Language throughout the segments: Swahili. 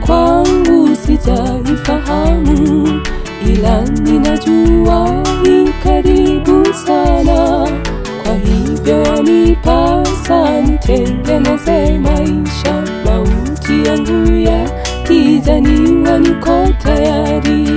kwangu sijaifahamu, ila ninajua ni karibu sana. Kwa hivyo yanipasa nitengeneze maisha, mauti yangu ya kijaniwa, niko tayari.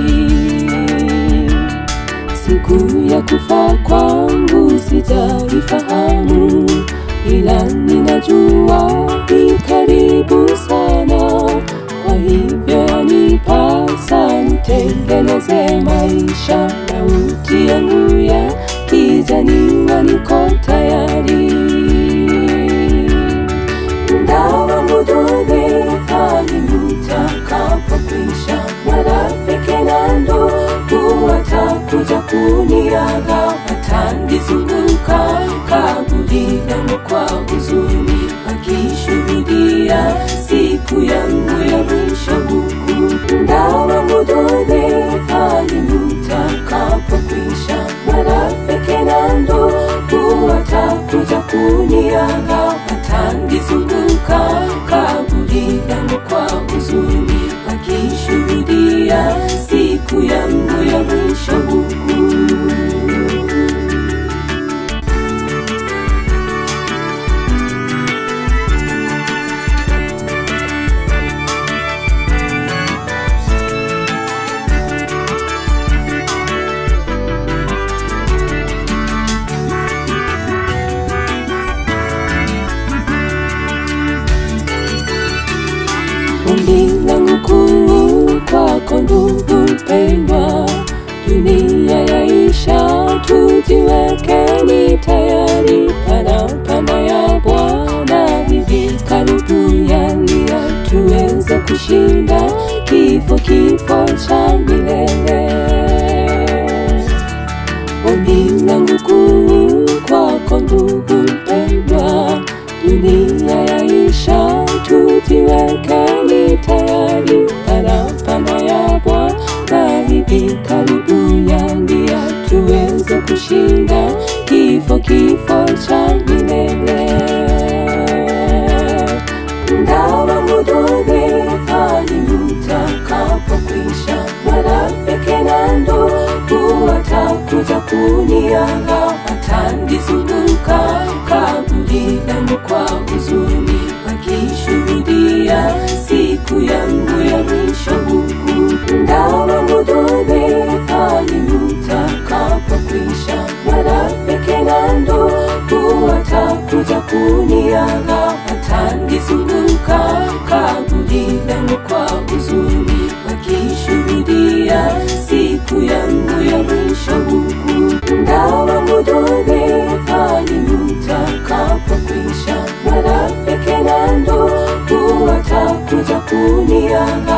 Siku ya kufa kwangu sijaifahamu, ila ninajua ni karibu sana. Kwa hivyo yanipasa nitengeneze maisha, mauti yangu ya kijaniwa, niko tayari. Muda wangu duni hadi utakapokwisha, marafiki na ndugu watakuja kuniaga, watanizunguka kaburi langu kwa huzuni, wakishuhudia siku yangu ya mwisho huku. Muda wangu duni hadi utakapokwisha, marafiki na ndugu watakuja kuniaga, watanizunguka kaburi langu kwa huzuni, wakishuhudia siku yangu ya mwisho huku. Ombi langu kuu kwako ndugu mpendwa, dunia yaisha, tujiwekeni tayari, parapanda ya Bwana hivi karibu yalia, tuweze kushinda kifo, kifo cha milele. Ombi langu kuu kwako ndugu mpendwa, dunia yaisha, tujiwekeni tayari, parapanda ya Bwana hivi karibu yalia, tuweze kushinda kifo, kifo cha milele. Muda wangu duni hadi utakapokwisha, marafiki na ndugu watakuja kuniaga, watanizunguka kaburi langu kwa huzuni, wakishuhudia siku yangu ya mwisho huku. Muda wangu duni hadi utakapokwisha, marafiki na ndugu watakuja kuniaga, watanizunguka kaburi langu kwa huzuni, wakishuhudia siku yangu ya mwisho huku. Muda wangu duni hadi utakapokwisha, marafiki na ndugu watakuja kuniaga